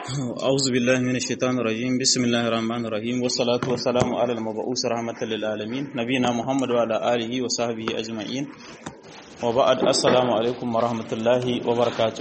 أعوذ بالله من الشيطان الرجيم بسم الله الرحمن الرحيم والصلاة والسلام على المبعوث رحمة للعالمين نبينا محمد وعلى آله وصحبه أجمعين وبعد السلام عليكم ورحمة الله وبركاته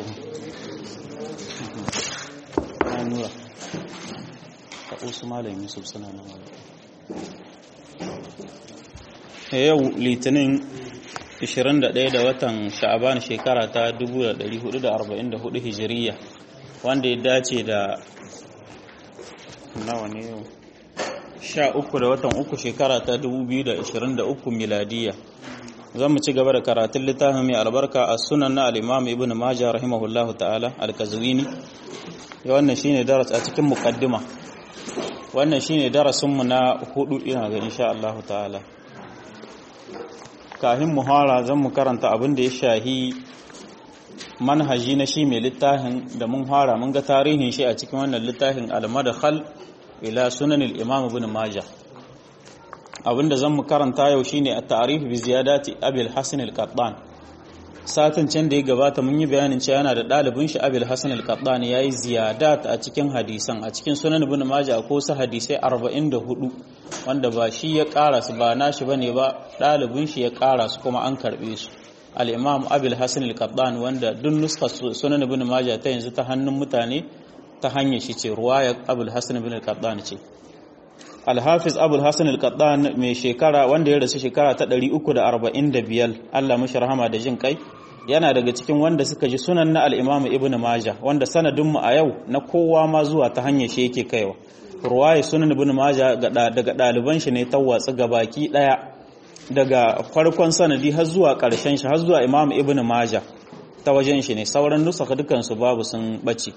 yau litinin 21 da watan sha'aban shekara ta 1444 hijiriya wanda ya dace da nawa ne yau sha uku da watan uku shekara ta 2023 miladiya zan mu ci gaba da karatun littafin mai albarka a sunan na al'imam ibn majah rahimahullahu ta'ala al-kazwini ya wannan shine daras a cikin muqaddima wannan shine darasinmu na hudu ina ga insha Allah ta'ala kafin muhara zan mu karanta abin da ya shahi manhaji na shi mai littafin da mun fara mun ga tarihin shi a cikin wannan littafin al-madkhal ila sunan al-imam ibn majah abinda zan mu karanta yau shine at-ta'rif bi ziyadati abi al-hasan al-qattan satin can da ya gabata mun yi bayanin cewa yana da dalibin shi abi al-hasan al-qattan yayi ziyadat a cikin hadisan a cikin sunan ibn majah ko su hadisai 44 wanda ba shi ya kara su ba nashi bane ba dalibin shi ya kara su kuma an karbe su al'imam abil hassan al-qaddan wanda duk nuskar sunan ibn maja ta yanzu ta hannun mutane ta hanyar shi ce ruwaya abul hassan ibn al-qaddan ce alhafiz abul hassan al-qaddan mai shekara wanda ya rasu shekara ta 345 Allah mashi rahama da jin kai yana daga cikin wanda suka ji sunan na al-imam ibn maja wanda sanadin mu a yau na kowa ma zuwa ta hanyar shi yake kaiwa ruwaya sunan ibn maja daga ɗaliban shi ne ta watsu gabaki ɗaya daga farkon sanadi har zuwa ƙarshen shi har zuwa imam ibn maja ta wajen shi ne sauran nusaka dukansu babu sun ɓace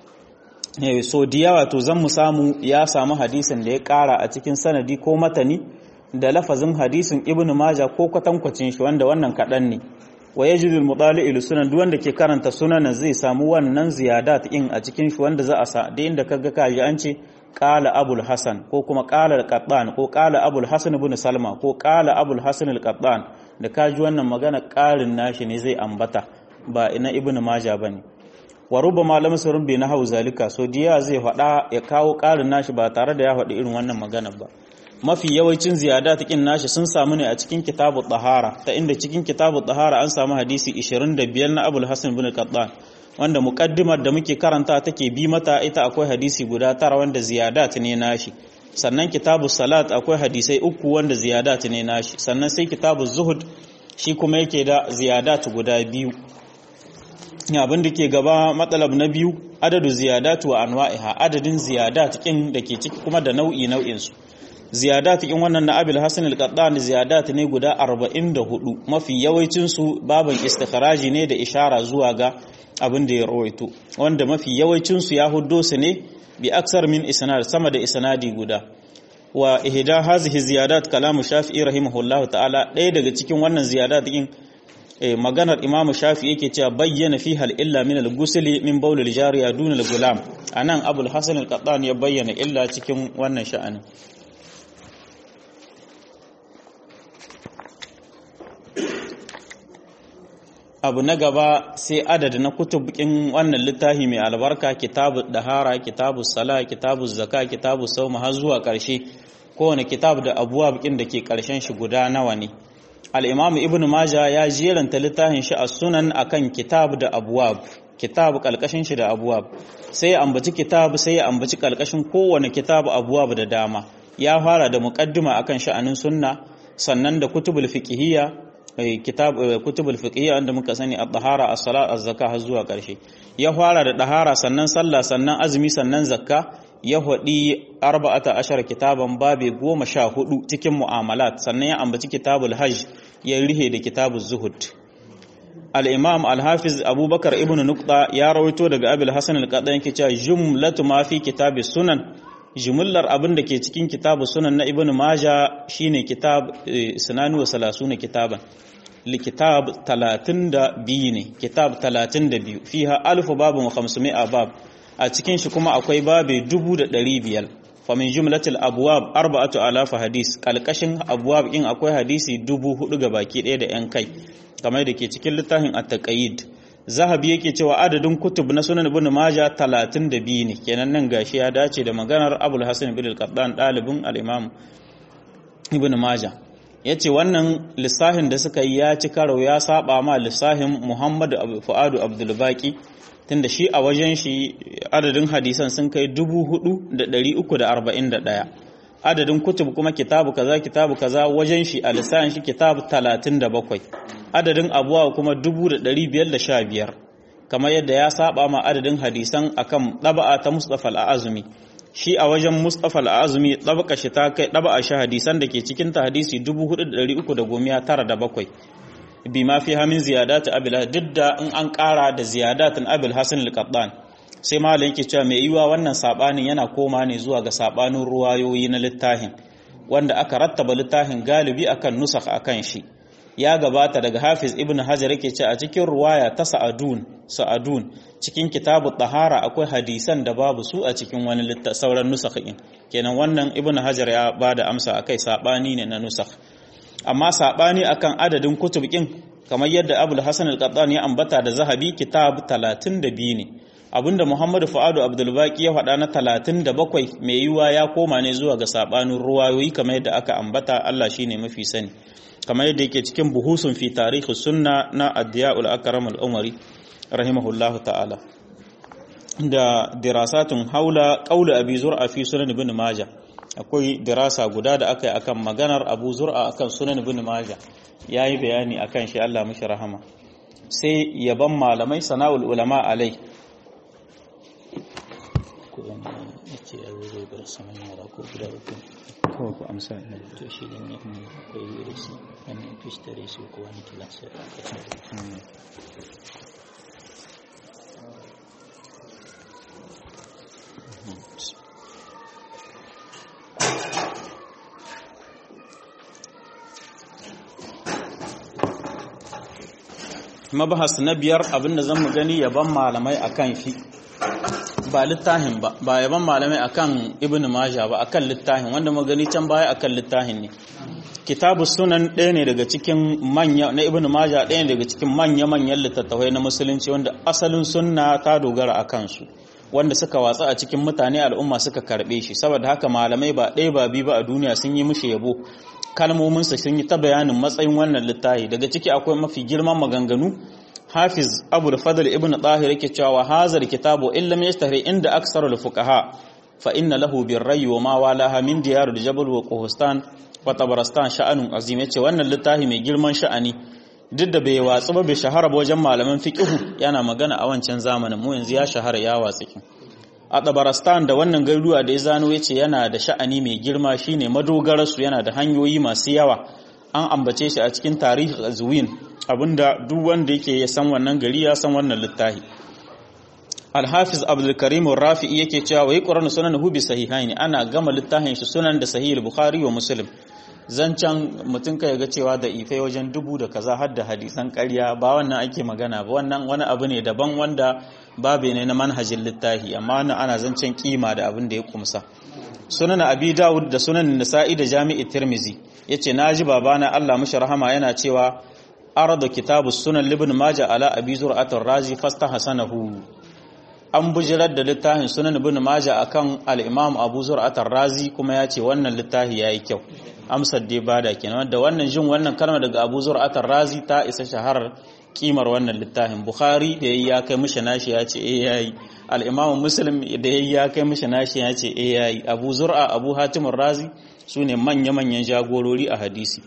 so diya wato zan mu samu ya samu hadisin da ya ƙara a cikin sanadi ko matani da lafazin hadisin ibn maja ko kwatankwacin shi wanda wannan kaɗan ne wa yajidul mutali'il sunan duk wanda ke karanta sunanan zai samu wannan ziyadat in a cikin shi wanda za a sa da inda kaga kaji an ce qala abul hasan ko kuma qala al-qattan ko qala abul hasan ibn salma ko qala abul hasan al-qattan da kaji wannan magana ƙarin nashi ne zai ambata ba ina ibn maja bane wa rubama lam surun bi nahawu zalika so diya zai faɗa ya kawo ƙarin nashi ba tare da ya faɗi irin wannan magana ba mafi yawancin ziyada kin nashi sun samu ne a cikin kitabu tahara ta inda cikin kitabu tahara an samu hadisi 25 na abul hasan ibn qattan wanda muqaddimar da muke karanta take bi mata ita akwai hadisi guda tara wanda ziyadat ne nashi sannan kitabu salat akwai hadisai uku wanda ziyadat ne nashi sannan sai kitabu zuhud shi kuma yake da ziyadat guda biyu abin da ke gaba matsalab na biyu adadu ziyadat wa anwa'iha adadin ziyadat kin da ke ciki kuma da nau'i nau'in su ziyadat kin wannan na abil hasan al-qattan ziyadat ne guda 44 mafi yawancin su baban istikharaji ne da ishara zuwa ga abin da ya rawaito wanda mafi yawancinsu ya huddo su ne bi aksar min isnad sama da isnadi guda wa ihda hazihi ziyadat kalamu shafi'i rahimahullah ta'ala ɗaya daga cikin wannan ziyadat din maganar imamu shafi'i yake cewa bayyana fiha illa min al-ghusli min bawl al-jariya dun al-gulam anan abul hasan al-qattan ya bayyana illa cikin wannan sha'anin abu na gaba sai adadi na kutubukin wannan littafi mai albarka kitabu dahara kitabu sala kitabu zaka kitabu sauma har zuwa ƙarshe kowane kitabu da abuwa bikin da ke ƙarshen shi guda nawa ne al'imam ibn maja ya jeranta littafin shi a sunan akan kitabu da abuwab kitabu ƙalƙashin shi da abuwab sai ya ambaci kitabu sai ya ambaci ƙalƙashin kowane kitabu abuwab da dama ya fara da muƙaddima akan sha'anin sunna sannan da kutubul fiqhiyya kitab kutubul fiqhiyya wanda muka sani at-tahara as-salat az-zakah har zuwa karshe ya fara da dahara sannan sallah sannan azumi sannan zakka ya hadi arba'ata ashara kitaban babe goma sha hudu cikin mu'amalat sannan ya ambaci kitabul hajj ya rihe da kitabuz zuhud al-imam al-hafiz abubakar ibn nuqta ya rawaito daga abul hasan al-qaddan yake cewa jumlatu ma fi kitabis sunan jimillar abin da ke cikin kitabu sunan na ibn maja shine kitab sunanu wa salasuna kitaban likitab 32 ne kitab 32 fiha alfu babu wa 500 bab a cikin shi kuma akwai babe 1500 fa min jumlatil abwab arba'atu alaf hadis kalkashin abwab in akwai hadisi 4000 ga baki ɗaya da yan kai kamar da ke cikin littafin at-taqayyid zahabi yake cewa adadin kutub na sunan ibn maja 32 ne kenan nan gashi ya dace da maganar abul hasan ibn al-qattan dalibin al-imam ibn maja yace wannan lissahin da suka yi ya ci karo ya saba ma lissahin muhammad fuadu abdul baqi tunda shi a wajen shi adadin hadisan sun kai 4341 adadin kutub kuma kitabu kaza kitabu kaza wajen shi a lissahin shi kitabu 37 adadin abuwa kuma 1515 kamar yadda ya saba ma adadin hadisan akan ɗaba'a ta Mustafa al-Azumi shi a wajen Mustafa al-Azumi ɗabaka shi ta kai ɗaba'a shi hadisan da ke cikin ta hadisi 4397 bi ma fi hamin ziyadat abil duk da in an ƙara da ziyadatin abil hasan al-qattan sai malam yake cewa mai yiwa wannan sabanin yana koma ne zuwa ga sabanin ruwayoyi na littafin wanda aka rattaba littafin galibi akan nusakh akan shi ya gabata daga Hafiz Ibn Hajar yake ce a cikin ruwaya ta Sa'adun Sa'adun cikin kitabu Tahara akwai hadisan da babu su a cikin wani sauran nusakhin kenan wannan Ibn Hajar ya bada amsa akai sabani ne na nusakh amma sabani akan adadin kutub kin kamar yadda Abul Hasan al-Qattani ya ambata da Zahabi kitab 32 ne abinda Muhammad Fuadu Abdul Baqi ya faɗa na 37 mai yiwa ya koma ne zuwa ga sabanin ruwayoyi kamar yadda aka ambata Allah shine mafi sani kamar yadda yake cikin buhusun fi tarihi sunna na addiya'ul akram al-umari rahimahullah ta'ala da dirasatun haula qaul abi zur'a fi sunan ibn majah akwai dirasa guda da aka yi akan maganar abu zur'a akan sunan ibn majah yayi bayani akan shi Allah mishi rahama sai yaban malamai sana'ul ulama alai kawai ku amsa ne to shi ne ne akwai virus wannan fishtare su ko wani kilasa da aka tsara mabahas na biyar abinda zan mu gani yaban malamai akan shi ba littafin ba ba yaban malamai akan ibn majah ba akan littafin wanda mu gani can baya akan littafin ne kitabu sunan ɗaya ne daga cikin manya na ibn majah ɗaya ne daga cikin manya manyan littattafai na musulunci wanda asalin sunna ta dogara a kansu wanda suka watsa a cikin mutane al'umma suka karɓe shi saboda haka malamai ba ɗaya ba biyu ba a duniya sun yi mishi yabo kalmominsa sun yi ta bayanin matsayin wannan littafi daga ciki akwai mafi girman maganganu hafiz abu da fadl ibn tahir yake cewa hazar kitabu illa mai yastahri inda aksarul fuqaha fa inna lahu birrayi wa ma walaha min diyar jabal wa quhustan wa tabaristan sha'anun azim yace wannan littafi mai girman sha'ani duk da bai watsu ba bai shahara ba wajen malaman fiqh yana magana a wancan zamanin mu yanzu ya shahara ya watsu a tabaristan da wannan garuruwa da ya zano yace yana da sha'ani mai girma shine madogararsu yana da hanyoyi masu yawa an ambace shi a cikin tarihi azwin abinda duk wanda yake ya san wannan gari ya san wannan littafi Al-Hafiz Abdul Karim Rafi'i yake cewa wai Qur'an sunan hu bi sahihaini ana gama littafin shi sunan da sahih Bukhari wa Muslim zancan mutum kai ga cewa da ifai wajen dubu da kaza har da hadisan ƙarya ba wannan ake magana ba wannan wani abu ne daban wanda babe ne na manhajin littafi amma wannan ana zancen kima da abin da ya kumsa sunan Abi Dawud da sunan Nasa'i da Jami'i Tirmizi yace naji babana Allah mishi rahama yana cewa arada kitabu sunan libin maja ala abi zur'atul razi fastahsanahu an bujirar da littafin sunan ibn maja akan al-imam abu zur'atul razi kuma ya ce wannan littafi yayi kyau amsar dai bada kenan da wannan jin wannan kalma daga abu zur'atul razi ta isa shaharar kimar wannan littafin bukhari da yayi ya kai mishi nashi ya ce eh yayi al-imam muslim da yayi ya kai mishi nashi ya ce eh yayi abu zur'a abu hatim razi sune manya-manyan jagorori a hadisi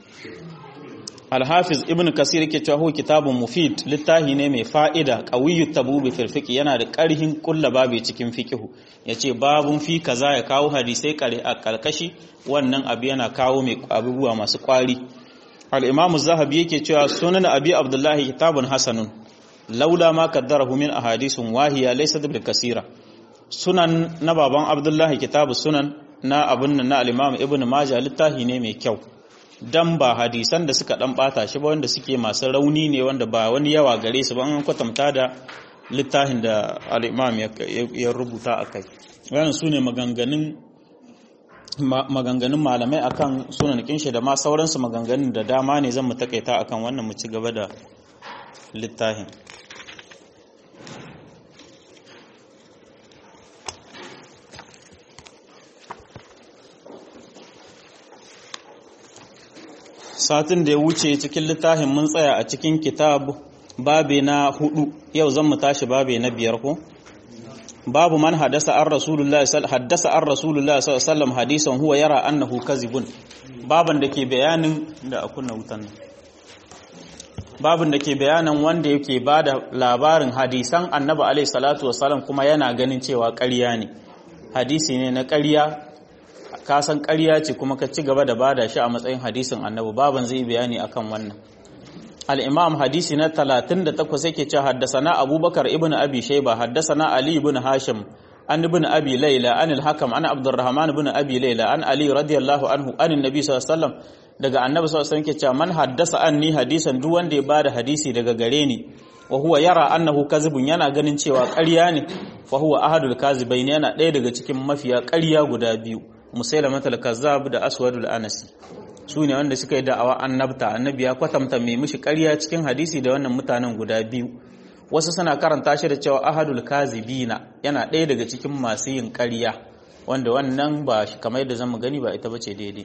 Alhafiz Ibn Kasir yake cewa kitabun mufid littafi ne mai fa'ida qawiyyu tabubi fil fiqh yana da ƙarhin kulla babu cikin fiqh yace babun fi kaza ya kawo hadisai kare a kalkashi wannan abu yana kawo mai abubuwa masu kwari al-Imam zahabi yake cewa sunan Abi Abdullah kitabun hasanun laula ma qaddarahu min ahadithun wahiya laysa bil kasira sunan na baban Abdullah kitabu sunan na abun nan na al-Imam Ibn Majah littafi ne mai kyau dan ba hadisan da suka dan bata shi ba wanda suke masu rauni ne wanda ba wani yawa gare su ba an kwatanta da littafin da al-imam ya rubuta akai wannan sune maganganun maganganun malamai akan sunan kinshi da ma sauransu maganganun da dama ne zan mu takaita akan wannan mu ci gaba da littafin satin da ya wuce cikin littafin mun tsaya a cikin kitab babe na hudu yau zan mu tashi babe na biyar ko babu man haddasa an rasulullahi haddasa an rasulullahi sallallahu alaihi wasallam hadisan huwa yara annahu kazibun baban da ke bayanin da akunna wutan nan babin da ke bayanan wanda yake ba da labarin hadisan annabi alaihi salatu wasalam kuma yana ganin cewa ƙarya ne hadisi ne na ƙarya ka san ƙarya ce kuma ka ci gaba da bada shi a matsayin hadisin annabi baban zai bayani akan wannan al-imam hadisi na 38 yake cewa haddasana abubakar ibn abi shayba haddasana ali ibn hashim an ibn abi layla an al-hakam an abdurrahman ibn abi layla an ali radiyallahu anhu an annabi sallallahu alaihi wasallam daga annabi sallallahu alaihi wasallam cewa man haddasa anni hadisan duk wanda ya bada hadisi daga gare ni wa huwa yara annahu kazibun yana ganin cewa ƙarya ne fa huwa ahadul kazibain yana ɗaya daga cikin mafiya ƙarya guda biyu musailama al-kazzab da aswadul anasi su ne wanda suka yi da'awa annabta annabi ya kwatanta mai mishi ƙarya cikin hadisi da wannan mutanen guda biyu wasu suna karanta shi da cewa ahadul kazibina yana ɗaya daga cikin masu yin ƙarya wanda wannan ba kamar yadda zamu gani ba ita bace daidai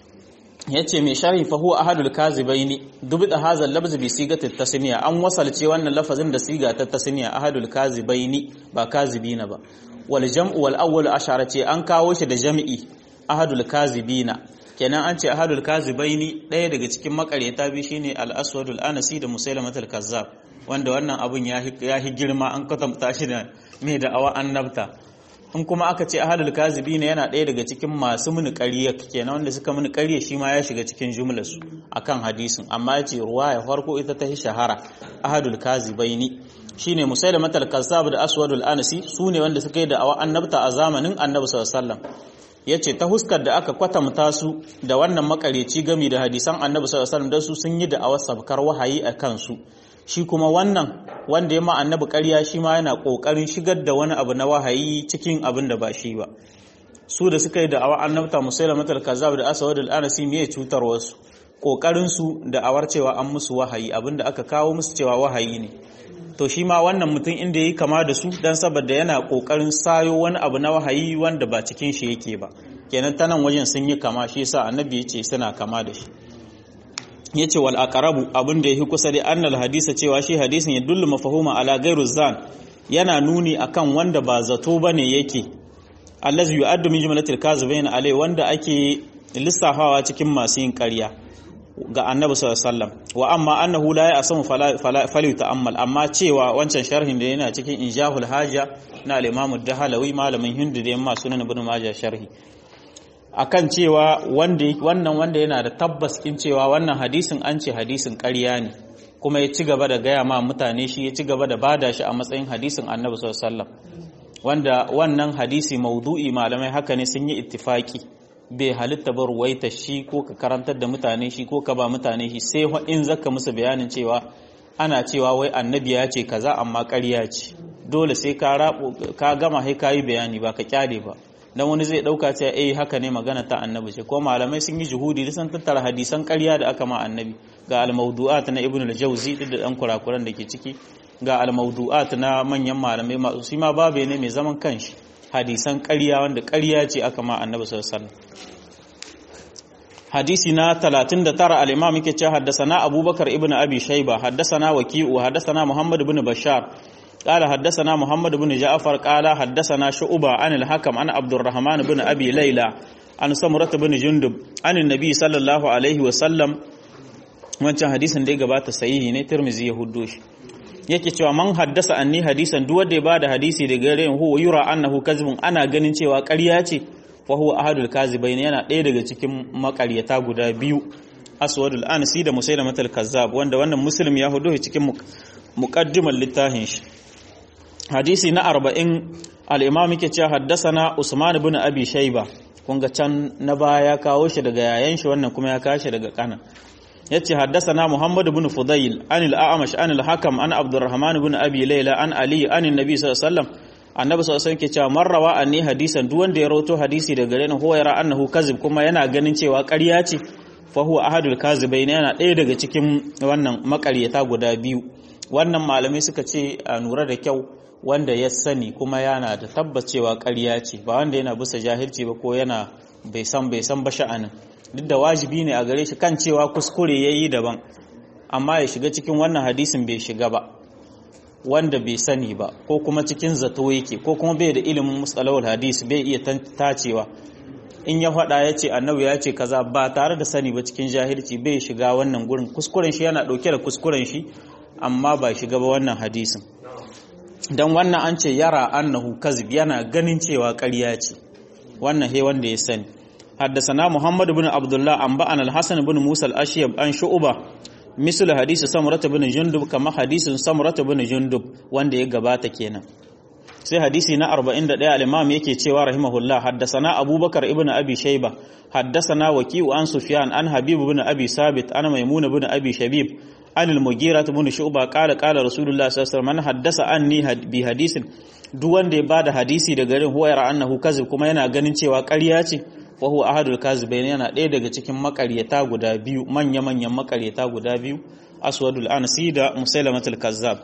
yace mai sharhi fa huwa ahadul kazibaini dubida hazal labz bi sigati tasniya an wasalce wannan lafazin da siga ta tasniya ahadul kazibaini ba kazibina ba wal jam'u wal awwal ashara ce an kawo shi da jam'i ahadul kazibina kenan an ce ahadul kazibaini ɗaya daga cikin makareta bi shine al aswadul anasi da musailamatul kazzab wanda wannan abun ya hi girma an kwatanta shi da mai da awa annabta in kuma aka ce ahadul kazibi ne yana ɗaya daga cikin masu muni ƙarya kenan wanda suka muni ƙarya shi ma ya shiga cikin jumlarsu akan hadisin amma ya ce ruwa ya farko ita ta shahara ahadul kazibaini shine musailama al-kazzab da aswadul anasi su ne wanda suka yi da awa annabta a zamanin annabi sallallahu alaihi wasallam yace ta huskar da aka kwatanta su da wannan makareci gami da hadisan annabi sallallahu alaihi wasallam da su sun yi da awar sabkar wahayi a kansu shi kuma wannan wanda ya ma annabi ƙarya shi ma yana ƙoƙarin shigar da wani abu na wahayi cikin abin da ba shi ba su da suka yi da awa annabta musaila matal kazzab da asawad al-anasi me cutar wasu ƙoƙarin su da awar cewa an musu wahayi abin da aka kawo musu cewa wahayi ne to shi ma wannan mutum inda yayi kama da su dan saboda yana ƙoƙarin sayo wani abu na wahayi wanda ba cikin shi yake ba kenan ta nan wajen sun yi kama shi yasa annabi ya ce suna kama da shi ya ce wal aqrabu abin da yafi kusa da annal hadisa cewa shi hadisin ya dullu mafahuma ala gairu zan yana nuni akan wanda ba zato bane yake allazi yu'addu min jumlatil kazibain alai wanda ake lissafawa cikin masu yin ƙarya ga annabi sallallahu alaihi wasallam wa amma annahu la ya'samu fala ta'ammal amma cewa wancan sharhin da yana cikin injahul haja na al-imam ad-dahalawi malamin hindu da yamma sunan ibn majah sharhi akan cewa wanda wannan wanda yana da tabbas in cewa wannan hadisin an ce hadisin ƙarya ne kuma ya ci gaba da gaya ma mutane shi ya ci gaba da bada shi a matsayin hadisin annabi sallallahu alaihi wasallam wanda wannan hadisi maudu'i malamai haka ne sun yi ittifaki bai halitta ba ruwaita shi ko ka karantar da mutane shi ko ka ba mutane shi sai in zaka musu bayanin cewa ana cewa wai annabi ya ce kaza amma ƙarya ce dole sai ka ka gama sai ka yi bayani ba ka kyale ba dan wani zai dauka cewa eh haka ne magana ta annabi ce ko malamai sun yi juhudi da sun tattara hadisan ƙarya da aka ma annabi ga al-mawdu'at na ibn al-jawzi da dan kurakuran da ke ciki ga al-mawdu'at na manyan malamai masu shi ma babe ne mai zaman kanshi hadisan ƙarya wanda ƙarya ce aka ma annabi sallallahu alaihi wasallam hadisi na 39 al-imam yake cewa haddathana abubakar ibn abi shayba haddathana waki'u haddathana muhammad ibn bashar قال حدثنا محمد بن جعفر قال حدثنا شعبة عن الحكم عن عبد الرحمن بن أبي ليلى عن سمرة بن جندب عن النبي صلى الله عليه وسلم wancan hadisin da ya gabata sahihi ne Tirmidhi ya huddo shi yake cewa man haddasa anni hadisan duk wanda ya bada hadisi daga gare huwa yura annahu kazibun ana ganin cewa ƙarya ce fa huwa ahadul kazibain yana ɗaya daga cikin makaryata guda biyu aswadul ansi da musailamatul kazzab wanda wannan muslim ya hudo cikin muqaddimar littafin shi hadisi na arba'in al'imam yake cewa haddasana Usman bin Abi Shaiba kun ga can na baya ya kawo shi daga yayan shi wannan kuma ya kawo shi daga kana yace haddasana Muhammad bin Fudayl an al-A'mash an al-Hakam an Abdurrahman bin Abi Layla an Ali an Nabi sallallahu alaihi wasallam annabi sallallahu alaihi wasallam ke cewa man rawa anni hadisan duk wanda ya rawato hadisi daga gare ni huwa yara annahu kazib kuma yana ganin cewa ƙarya ce fa huwa ahadul kazibain yana ɗaya daga cikin wannan makaryata guda biyu wannan malamai suka ce a nura da kyau wanda ya sani kuma yana da tabbacewa ƙarya ce ba wanda yana bisa jahilci ba ko yana bai san bai san ba sha'anin duk da wajibi ne a gare shi kan cewa kuskure yayi daban amma ya shiga cikin wannan hadisin bai shiga ba wanda bai sani ba ko kuma cikin zato yake ko kuma bai da ilimin mustalahul hadis bai iya tacewa in ya faɗa ya ce annabi ya ce kaza ba tare da sani ba cikin jahilci bai shiga wannan gurin kuskuren shi yana ɗauke da kuskuren shi amma ba shiga ba wannan hadisin dan wannan an ce yara annahu kazib yana ganin cewa ƙarya ce wannan he wanda ya sani حدثنا محمد بن عبد الله أنبأنا الحسن بن موسى الأشيب عن شعبة مثل حديث سمرة بن جندب كما حديث سمرة بن جندب wanda ya gabata kenan sai hadisi na 41 al-imam yake cewa rahimahullah haddathana abubakar ibn abi shayba haddathana waqi'u an sufyan an habib ibn abi sabit an maimun ibn abi shabib an al-mughira ibn shu'ba qala qala rasulullah sallallahu alaihi wasallam man haddasa anni bi hadisin duk wanda ya bada hadisi daga garin huwa yara annahu kazib kuma yana ganin cewa ƙarya ce wa huwa ahadul kazibain yana ɗaya daga cikin makaryata guda biyu manya manyan makaryata guda biyu aswadul ansi da musailamatul kazzab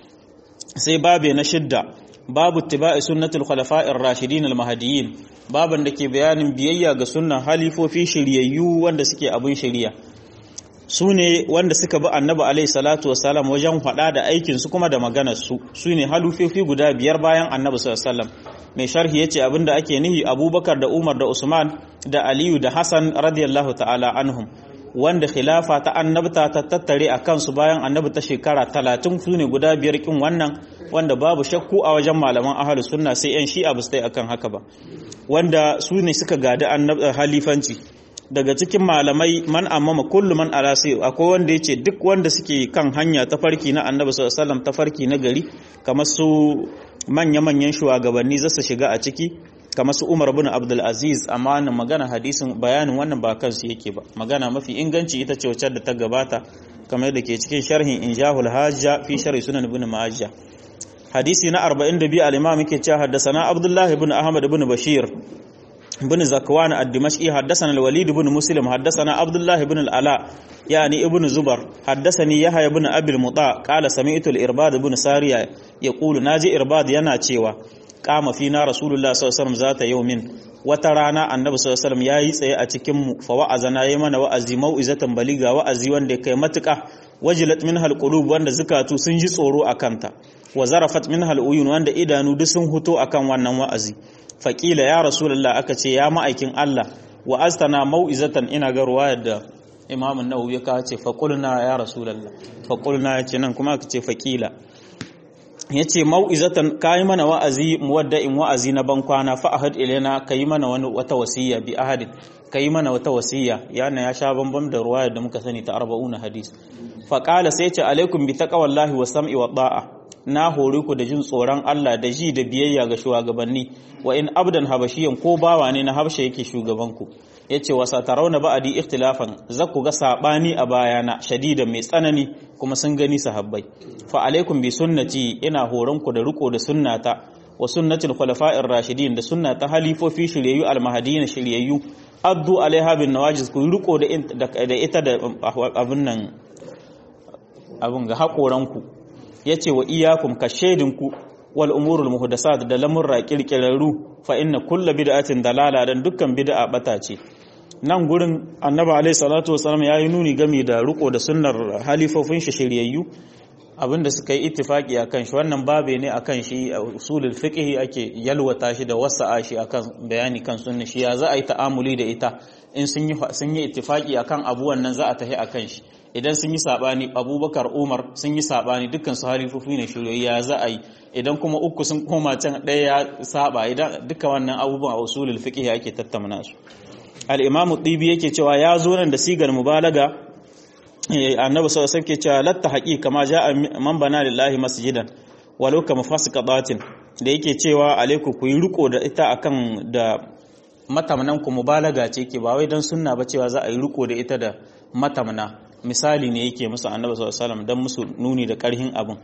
sai babe na shidda babu tiba'i sunnatul khulafa'ir rashidin al-mahdiyyin baban da ke bayanin biyayya ga sunnan halifofi shiryayyu wanda suke abin shiriya su ne wanda suka bi annabi alaihi salatu wasalam wajen faɗa da aikin su kuma da maganar su su ne halifofi guda biyar bayan annabi sallallahu alaihi wasallam mai sharhi yace abinda ake nihi abubakar da umar da usman da aliyu da hassan radiyallahu ta'ala anhum wanda khilafa ta annabta ta tattare a kansu bayan annabi ta shekara talatin su ne guda biyar kin wannan wanda babu shakku a wajen malaman ahalu sunna sai yan shi'a ba su akan haka ba wanda su ne suka gadi halifanci daga cikin malamai man amma kullu man ala sai akwai wanda yace duk wanda suke kan hanya ta farki na annabi sallallahu alaihi wasallam ta farki na gari kamar su manya-manyan shugabanni zasu shiga a ciki kamar su Umar bin Abdul Aziz amma magana hadisin bayanin wannan ba kansu yake ba magana mafi inganci ita ce wacce da ta gabata kamar da ke cikin sharhin Injahul Hajja fi sharhi Sunan Ibn Majah hadisi na 42 al-Imam yake cewa haddathana Abdullah ibn Ahmad ibn Bashir بن زكوان الدمشقي حدثنا الوليد بن مسلم حدثنا عبد الله بن العلاء يعني ابن زبر حدثني يحيى بن ابي المطاع قال سمعت الارباد بن ساريا يقول ناجي ارباد yana cewa kama fina rasulullah sallallahu alaihi wasallam zata yaumin wata rana annabi sallallahu alaihi wasallam yayi tsaye a cikin mu fa wa'azana yayi mana wa'azi mau'izatan baliga wa'azi wanda kai matuka wajilat minha alqulub wanda zakatu sun ji tsoro akanta wa zarafat minha aluyun wanda idanu duk sun huto akan wannan wa'azi faƙila ya rasulullah aka ce ya ma'aikin Allah wa astana mau'izatan ina ga ruwayar da Imam Nawawi ya kawo ce faqulna ya rasulullah faqulna yace nan kuma aka ce faƙila yace mau'izatan kai mana wa'azi muwadda'in wa'azi na ban kwana fa ahad ilaina kai mana wani wata wasiya bi ahadin kai mana wata wasiya yana ya sha bambam da ruwayar da muka sani ta 40 hadis faqala sai ce alaikum bi taqwallahi wa sam'i wa da'a na hore ku da jin tsoron Allah da ji da biyayya ga shugabanni wa in abdan habashiyan ko bawa ne na habsha yake shugabanku yace wa satarauna ba'di ikhtilafan zaku ga sabani a bayana shadidan mai tsanani kuma sun gani sahabbai fa alaikum bi sunnati ina horon ku da riko da sunnata wa sunnatul khulafa'ir rashidin da sunnata halifofi shiryayyu almahdiyin shiryayyu addu alaiha bin nawajiz ku riko da ita da abun nan abun ga hakoranku ya ce wa iyakun ka shaidinku wal umurul muhdasat da lamurra kirkirarru fa inna kulla bid'atin dalala dan dukkan bid'a bata ce nan gurin annabi alaihi salatu wasallam yayi nuni game da riko da sunnar halifofin shi shiryayyu abinda suka yi ittifaki akan shi wannan babe ne akan shi usulul fiqh ake yalwata shi da wasa'a shi akan bayani kan sunna shi ya za a yi ta'amuli da ita in sun yi sun yi ittifaki akan abu wannan za a tafi akan shi idan sun yi sabani abubakar umar sun yi sabani dukkan su halifofi ne shiryoyi za a yi idan kuma uku sun koma can ɗaya ya saba idan duka wannan abubuwan a usulul fiqh ake tattauna su al-imam tibi yake cewa ya zo nan da sigar mubalaga annabi sallallahu alaihi wasallam cewa latta haqiqa ma ja'a man bana lillahi masjidan walau kama fasiqatin da yake cewa alaiku ku yi riko da ita akan da matamnan ku mubalaga ce ke ba wai dan sunna ba cewa za a yi riko da ita da matamna misali ne yake musu annabi sallallahu alaihi wasallam dan musu nuni da karhin abin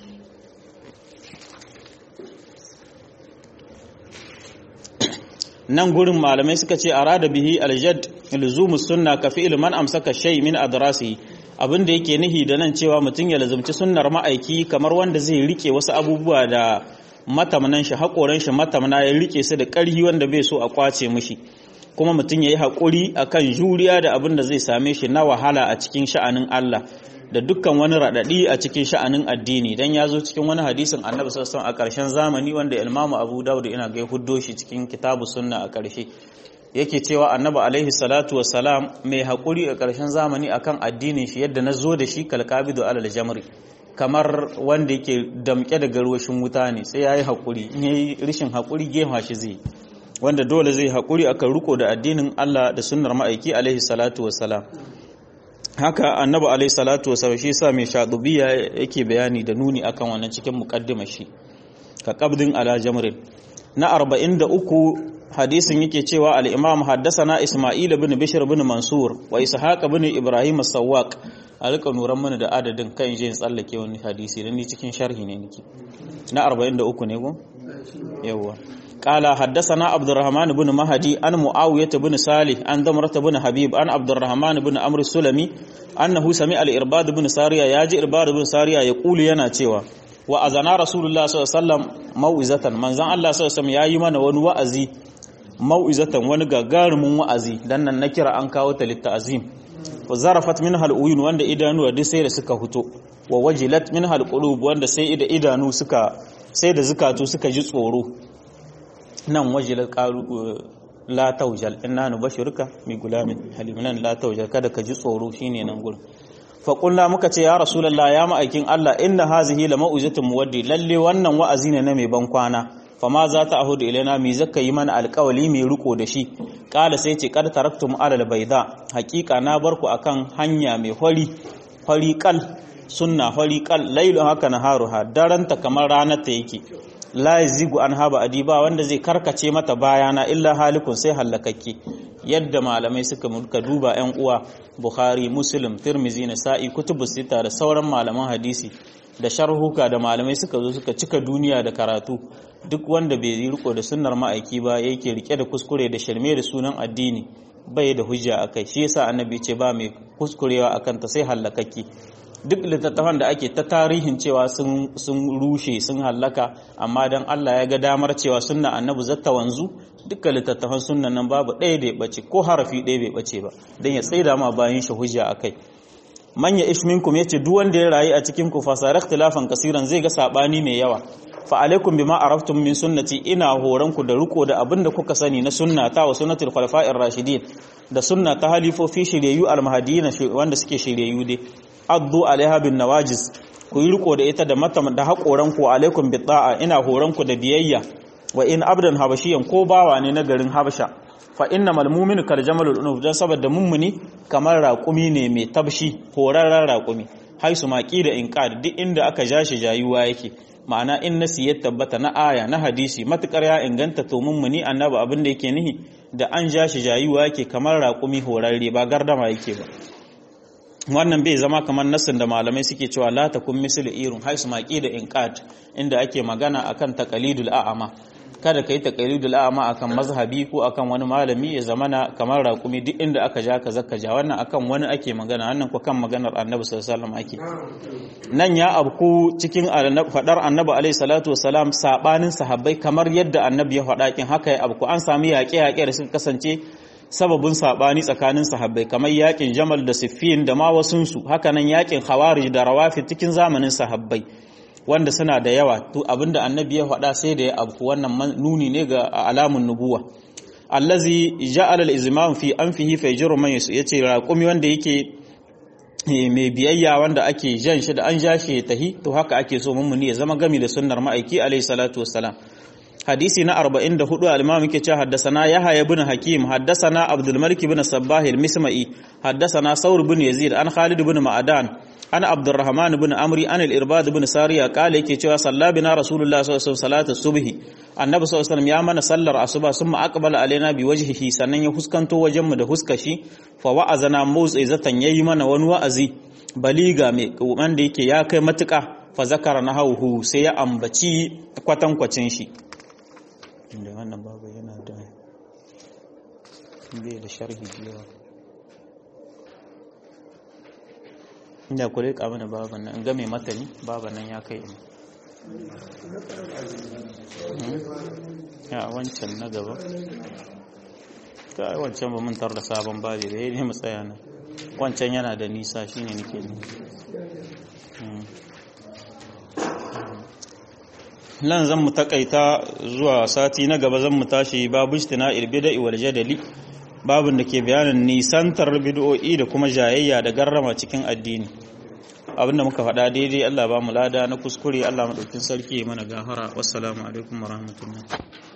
nan gurin malamai suka ce arada bihi aljad luzumu sunna ka fi'il man amsaka shay min adrasi abin da yake nihi da nan cewa mutum ya lazumci sunnar ma'aiki kamar wanda zai rike wasu abubuwa da matamnan shi haƙoran shi matamna ya rike su da ƙarhi wanda bai so a kwace mishi kuma mutum yayi hakuri akan juriya da abin da zai same shi na wahala a cikin sha'anin Allah da dukkan wani raɗaɗi a cikin sha'anin addini dan ya zo cikin wani hadisin annabi sallallahu a ƙarshen zamani wanda imamu abu dawud ina ga huddo shi cikin kitabu sunna a ƙarshe yake cewa annabi alaihi salatu wassalam mai haƙuri a ƙarshen zamani akan addinin shi yadda na zo da shi kalkabidu alal jamri kamar wanda yake damƙe da garwashin wuta ne sai ya yi haƙuri in ya yi rishin haƙuri gefa shi zai wanda dole zai haƙuri akan riko da addinin Allah da sunnar ma'aiki alaihi salatu wassalam haka annabi alaihi salatu wasallam shi yasa mai shadubiya yake bayani da nuni akan wannan cikin muqaddimar shi ka qabdin ala jamrin na 43 hadisin yake cewa al-imam haddathana isma'il ibn bishr ibn mansur wa ishaq ibn ibrahim as-sawwaq alka nuran mana da adadin kan je tsallake wani hadisi dan ni cikin sharhi ne nake na 43 ne go yawa قال حدثنا عبد الرحمن بن مهدي عن معاوية بن صالح عن ضمرة بن حبيب عن عبد الرحمن بن عمرو السلمي أنه سمع الإرباد بن سارية ياجي إرباد بن سارية يقول ينا تيوا وأذنا رسول الله صلى الله عليه وسلم موعظة من زان الله صلى الله عليه وسلم يا يمن ونوأزي موعظة ونغاغار من وأزي لأن النكرة أنكاوة للتعزيم وزرفت منها الأوين وند إدانو ودي سير سكا هتو ووجلت منها القلوب وند سيد إدانو سكا سيد زكاتو سكا جسورو nan wajilar ƙaru la taujal inna nubashiruka mi gulamin halimin la taujal kada ka ji tsoro shine nan gurin fa qulna muka ce ya rasulullah ya ma'aikin Allah inna hazihi la mau'izatun muwaddi lalle wannan wa'azi ne na mai ban kwana fa ma za ta ahudu ilaina mi zaka yi mana alƙawali mai riko da shi kala sai ce kad taraktum alal bayda haqiqa na barku akan hanya mai hori hori kal sunna hori kal lailu haka naharuha daranta kamar ranar ta yake la yazigu an haba adiba wanda zai karkace mata bayana illa halikun sai hallakakke yadda malamai suka mulka duba yan uwa bukhari muslim tirmizi nasa'i kutubu sita da sauran malaman hadisi da sharhuka da malamai suka zo suka cika duniya da karatu duk wanda bai yi riko da sunnar ma'aiki ba yake rike da kuskure da shirme da sunan addini bai da hujja akai shi yasa annabi ce ba mai kuskurewa akan ta sai hallakakke duk littattafan da ake ta tarihin cewa sun rushe sun hallaka amma dan Allah ya ga damar cewa sunna annabi zatta wanzu dukkan littattafan sunnan nan babu ɗaya da ya bace ko harafi ɗaya bai bace ba dan ya tsaida ma bayan shi hujja akai manya ish minkum yace duk wanda ya rayu a cikin ku fasara ikhtilafan kasiran zai ga sabani mai yawa fa alaikum bima araftum min sunnati ina horan ku da riko da abin da kuka sani na sunnata wa sunnatul khulafa'ir rashidin da sunna ta halifofi shiryayyu al-mahdiyyin wanda suke shiryayyu dai addu alaiha bin nawajis ku yi riko da ita da mata da haƙoran ku alaikum bi ta'a ina horan ku da biyayya wa in abdan habashiyan ko bawa ne na garin habasha fa innamal mu'minu kal jamalul unuf dan saboda mummuni kamar raƙumi ne mai tabshi horarren raƙumi haisu maki da inqad duk inda aka ja shi jayuwa yake ma'ana in nasi ya tabbata na aya na hadisi matukar ya inganta to mummuni annabi abin da yake nihi da an ja shi jayuwa yake kamar raƙumi horarre ba gardama yake ba wannan bai zama kamar nassin da malamai suke cewa la takun misl irun haisu maqi da inqat inda ake magana akan taqalidul a'ama kada kai taqalidul a'ama akan mazhabi ko akan wani malami ya zamana kamar raƙumi duk inda aka ja ka zaka ja wannan akan wani ake magana wannan ko kan maganar annabi sallallahu alaihi wasallam ake nan ya abku cikin fadar annabi alaihi salatu wasalam sabanin sahabbai kamar yadda annabi ya faɗa kin haka ya abku an sami yaƙe-yaƙe da suka kasance sababin sabani tsakanin sahabbai kamar yakin Jamal da Siffin da ma wasunsu hakanan yakin Khawarij da Rawafid cikin zamanin sahabbai wanda suna da yawa to abinda annabi ya faɗa sai da ya abku wannan nuni ne ga alamun nubuwa allazi ja'ala al-izmam fi anfihi fa yajru man yace raqumi wanda yake mai biyayya wanda ake jan shi da an ja shi tahi to haka ake so mummuni ya zama gami da sunnar ma'aiki alayhi salatu wassalam hadisi na 44 al-imam yake cewa haddathana yahya ibn hakim haddathana abdul malik ibn sabbah al-misma'i haddathana saur ibn yazid an khalid ibn ma'adan an abdurrahman ibn amri an al-irbad ibn sariya kale yake cewa sallabina rasulullah sallallahu alaihi wasallam salatu subhi annabi sallallahu alaihi wasallam ya mana sallar asuba summa aqbala alaina bi wajhihi sannan ya huskanto wajen mu da huskashi fa wa'azana zatan yayi mana wani wa'azi baliga mai wanda yake ya kai matuka fa zakara nahawu sai ya ambaci kwatankwacin shi da wannan babu yana da bai da sharhi biyawa inda ku rika mana baban nan game matani baban nan ya kai ina ya wancan na gaba kai wancan ba mun tar da sabon babi da yayi mu tsaya nan wancan yana da nisa shine nake ni nan zan mu takaita zuwa sati na gaba zan mu tashi babu istina ilbida wal jadali babin da ke bayanin nisantar bid'o'i da kuma jayayya da garrama cikin addini abinda muka faɗa daidai Allah ba mu lada na kuskure Allah madaukin sarki mana gafara wassalamu alaikum warahmatullahi